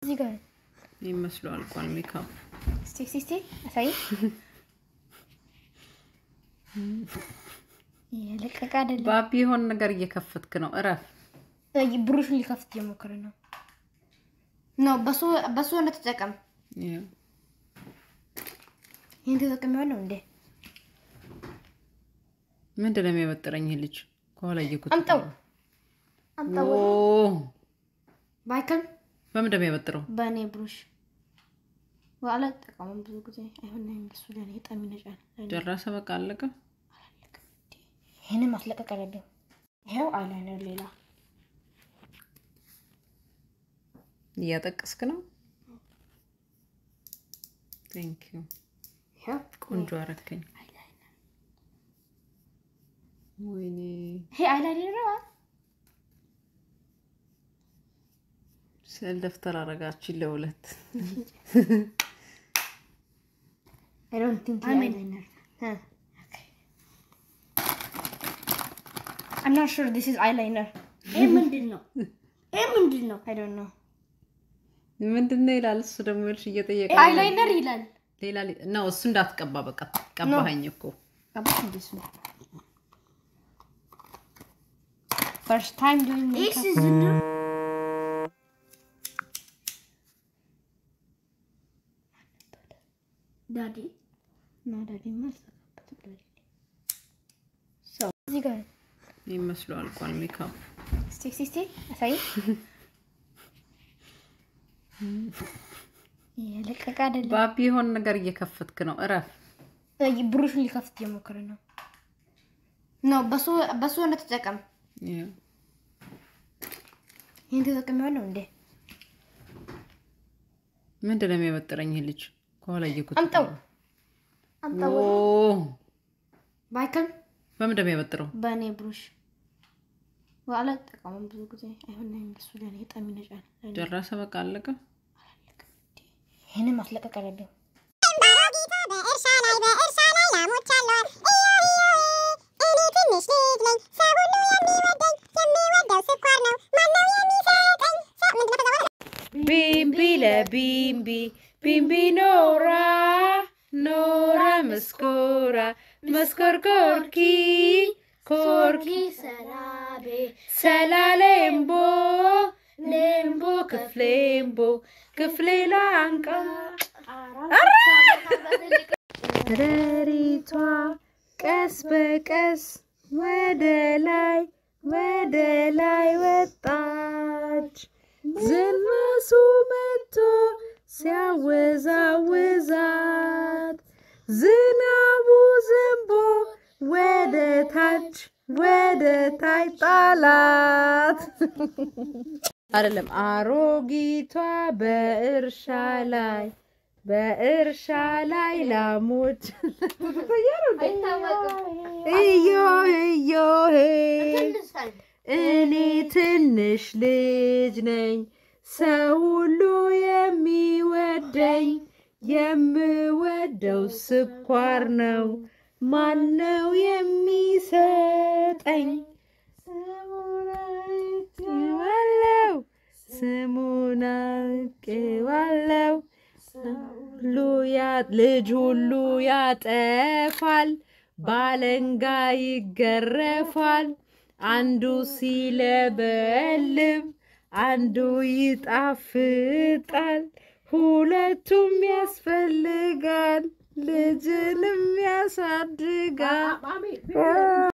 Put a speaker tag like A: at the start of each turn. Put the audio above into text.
A: እዚህ ጋር
B: ይመስሉ አልቋል። ሜካፕ
A: እስቲ እስቲ እስቲ አሳይ። የለቀቀ አይደለም።
B: ባቢ የሆነ ነገር እየከፈትክ ነው። እረፍ።
A: ብሩሽን ሊከፍት እየሞከረ ነው። ኖ በሱ በሱ ነው ተጠቀም።
B: ይኸው
A: ይሄን ተጠቅሜዋለሁ እንዴ?
B: ምንድን ነው የሚያበጥረኝ ይህ ልጅ? ከኋላ እየኩት
A: አምጣው አምጣው። ባይከል
B: በምንድን ነው የሚያበጥረው?
A: በእኔ ብሩሽ አልጠቀሙም ብዙ ጊዜ አይሆንም። በሱ ለኔ በጣም ይነጫል።
B: ጨረሰ። በቃ አለቀ።
A: ይሄንን ማስለቀቅ አለብኝ። ይሄው አይላይነር ሌላ
B: እያጠቀስክ ነው። ቴንክ ዩ
A: ይሄው
B: ቆንጆ አረከኝ። ወይኔ
A: ይሄ አይላይነር ነው።
B: ስዕል ደፍተር አረጋችን ለሁለት
A: I don't think he eyeliner. Huh. Okay. I'm not sure this is eyeliner.
C: ይህ ምንድን ነው? ይህ ምንድን ነው?
A: I don't know.
B: ምንድን ነው ይላል። እሱ ደግሞ ልሽ እየጠየቀ
A: Eyeliner ይላል።
B: ሌላ ነው እሱ እንዳትቀባ። በቃ ቀባኸኝ እኮ
A: About this one. First time doing
C: ይህ
A: makeup.
C: ሲዝን ነው? ዳዲ
A: No, daddy must have put it. So, እዚህ ጋር
B: ይመስሉ አልቋል። ሜካፕ
A: እስቲ እስቲ እስቲ አሳይ። የለቀቀ አይደለም።
B: ባቢ የሆነ ነገር እየከፈትክ ነው። እረፍ።
A: ብሩሽን ሊከፍት እየሞከረ ነው። ኖ በሱ በሱ ነው ተጠቀም።
B: ይኸው
A: ይሄን ተጠቅሜዋለሁ እንዴ?
B: ምንድን ነው የሚያበጥረኝ ይህ ልጅ? ከኋላ እየኩት
A: አምጣው አምጣው። ባይከል
B: በምንድን ነው የሚያበጥረው?
A: በእኔ ብሩሽ አልጠቀሙም ብዙ ጊዜ አይሆንም። በሱ ለኔ በጣም ይነጫል።
B: ጨረሰ። በቃ አለቀ።
A: ይሄንን ማስለቀቅ አለብኝ።
D: በእርሻ ላይ በእርሻ ላይ ላሞች አሏት። እዮ እዮ እኔ ትንሽ ልጅ ነኝ። ሰው ሁሉ የሚወደኝ የሚወደው ስኳር ነው። ማነው የሚሰጠኝ? ሰው ምንድን ነው ከዛ በኋላ
B: ቢምቢ ለቢምቢ ቢምቢ ኖራ ኖራ መስኮራ መስኮር ኮርኪ ኮርኪ
C: ሰላቤ
B: ሰላሌምቦ ሌምቦ ክፍሌምቦ ክፍሌ ላንቃ ረሪቷ ቀስ በቀስ ወደ ላይ ወደ ላይ ወጣች። ዝናሱ መጥቶ ሲያወዛውዛት ዝናቡ ዘንቦ ወደ ታች ወደ ታች ጣላት። አይደለም አሮጊቷ በእርሻ ላይ በእርሻ ላይ ላሞች እዮ እዮ እኔ ትንሽ ልጅ ነኝ፣ ሰው ሁሉ የሚወደኝ የምወደው ስኳር ነው። ማነው የሚሰጠኝ? ስሙን አውቄዋለሁ፣ ስሙን አውቄዋለሁ። ሁሉ ያ- ልጅ ሁሉ ያጠፋል፣ ባለንጋ ይገረፋል። አንዱ ሲለበልብ አንዱ ይጣፍጣል፣ ሁለቱም ያስፈልጋል፣ ልጅንም ያሳድጋል።